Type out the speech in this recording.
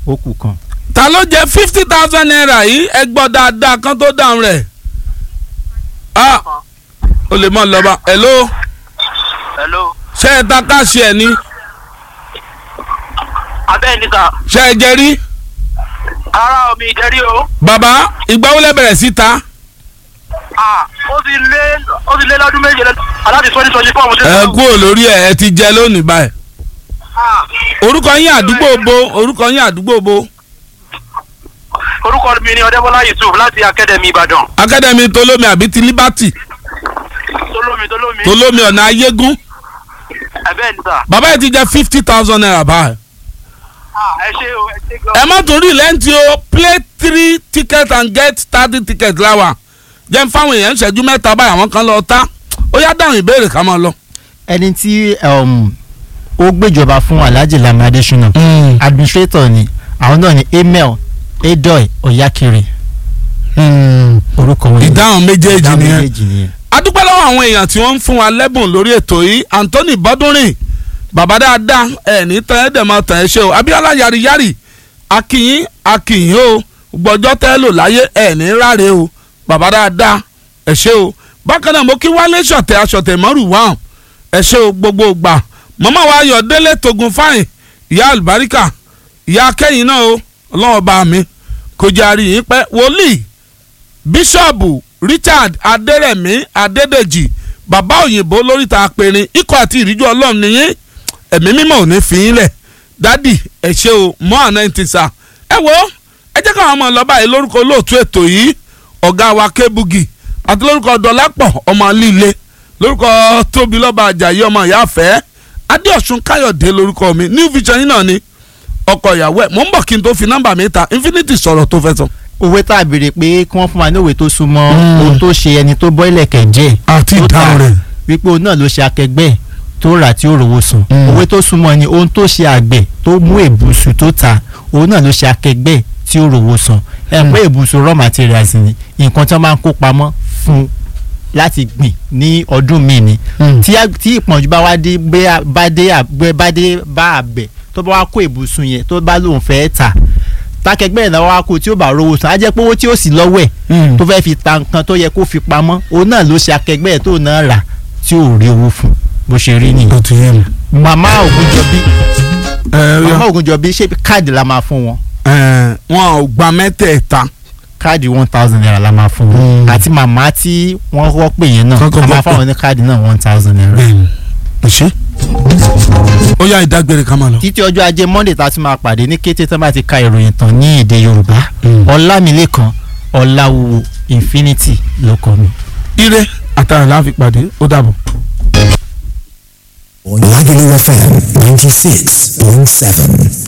ó kù kan. ta ló jẹ fifty thousand naira yìí ẹ gbọ́ dáadáa kan tó dáhùn rẹ̀ ah o lè mọ̀ lọ́ba hello hello ṣé ẹ ta káàṣì ẹ ní abẹ́ ní sà ṣé ẹ jẹ rí ara omi ìjẹ́rí o bàbá ìgbà wo lẹ bẹ̀rẹ̀ sí ta ah ó ti lé ó ti lé lọ́dún méje lẹ́nu aláti twenty twenty four mo ti ẹ kúrò lórí ẹ ẹ ti jẹ lónìí báyìí ah orúkọ yín àdúgbò bo orúkọ yín àdúgbò bo orúkọ mi ni ọdẹ́bọ́lá yusuf láti akademi ìbàdàn academy tolómi àbí ti liberty tolómi tolómi tolómi ọ̀nà ayégún abẹ́ ní sà bàbá yìí ti jẹ fifty thousand naira báyìí ah ẹ ṣe o ẹ ṣe gan. ẹ má tún rí lẹ́ǹtì o play three ticket and get thirty ticket láwa jẹ́ ń fáwọn èèyàn ìṣẹ́jú mẹ́ta báyìí àwọn kan lọ ta ó yá dáhùn ìbéèrè ká máa lọ. ẹni tí um, ó gbéjọba fún alhaji lami adesina administrator ni àwọn náà ni emel edoy oyakiri orúkọ wọn ìdáhùn méjèèjì ìdáhùn nìyẹn méjèèjì nìyẹn. a dúpẹ́ lọ́wọ́ àwọn èèyàn tí wọ́n ń fún wa lẹ́bùn lórí ètò yìí anthony bọ́dúnrìn bàbá dáadáa ẹ̀ ní tán ẹ̀ dẹ̀ máa tàn ẹ́ ṣe o abiola yariyari akínyìn akínyìn o gbọ́jọ́ tẹ́ lò láyé ẹ̀ ní ráre o bàbá dáadáa ẹ̀ ṣe o bákan náà mo kí wálé ṣọ̀tẹ̀ aṣọ̀tẹ̀ mọ́rù wá ẹ̀ ṣe o gbogbo gbà màmá wa ayọ̀ délé togun fáìn ìyá àlùbáríkà ìyá akẹ́yìn náà o ọlọ́wọ́ bá mi kò jẹ́ àríyìn pẹ́ wòlíì bíṣọ̀bù richard adérẹ̀mí adédèjì bàbá òyìnbó lóríta apẹ̀rin ikọ̀ àti ìríjú ọlọ́run nìyí ẹ̀mí mímọ́ ò ní fi yín lẹ̀ dádì ẹ ṣé o mọ́ àná ẹ̀ ti sà ẹ wo ẹ jẹ́ káwọn ọmọ ọlọ́ba yìí lórúkọ olóòtú ètò yìí ọ̀gá wa kébùgì àti lórúkọ dọ́lápọ̀ ọmọ líle lórúkọ tóbi lọ́ba àjàyí ọmọ ìyáfẹ́ adéọ̀sùn káyọ̀dé lórúkọ mi new vision yìí náà ni ọkọ ìyàwó ẹ̀ mò ń bọ̀ kí n tó fi nọ́mbà mi ta infinity sọ̀rọ̀ tó fẹ́ sọ. òwe tá a béèrè pé kí wọ́n fún wa ní òwe tó súnmọ́ Mm. ohun tó ṣe ẹni tó bọ́ ilẹ̀kẹ̀ jẹ́ àti tó ìdáhùn tà rẹ̀. wípé òun náà ló ṣe akẹgbẹ́ ẹ̀ tó rà tí ó rówó sùn Mm. òwe tó súnmọ́ ni ohun tó ṣe àgbẹ̀ tó mú èbùsù tó ta òun náà ló ṣe akẹgbẹ́ ẹ̀ tí ó rówó sùn ẹ pé èbùsù raw materials ni nǹkan tí wọ́n máa ń kó pamọ́ fún láti gbìn ní ọdún míì ni tí a- tí ìpọ́njú bá wá dé gbé a- bá dé àgbẹ̀ bá dé bá àgbẹ̀ tó bá wá kó ìbùsùn yẹn tó bá lóun fẹ́ tà tákẹgbẹ́ ẹ̀ náà wá kó tí ó bá rówó san á jẹ́ pé owó tí ó sì lọ́wọ́ ẹ̀ tó fẹ́ fi ta nǹkan tó yẹ kó fi pamọ́ òun náà ló ṣe akẹgbẹ́ ẹ̀ tó náà rà tí ò rí owó fún bó ṣe rí nìyẹn. ó ti yé mi. màmá ògúnjọbí ẹ màmá yọ ògúnjọbí ṣé káàdì la máa fún wọn ẹ wọn ò gba mẹ́tẹ̀ẹ̀ta. káàdì one thousand naira la máa fún wọn Mm. àti màmá tí wọ́n kọ́ pè yẹn náà Kọ́kọ́ a máa kọ́ fáwọn ní káàdì náà one thousand naira. bẹ́ẹ̀ni ẹ ṣe. ó yá ìdágbére ká máa lọ. títí ọjọ́ ajé monday tá a ti máa pàdé ní kété tó bá ti ka ìròyìn tán ní èdè yorùbá Mm. ọlámilékan ọláwúwo infinity ló kọ mi. ire àtàrà láfi pàdé ó dàbọ̀. Lagelu FM 96.7.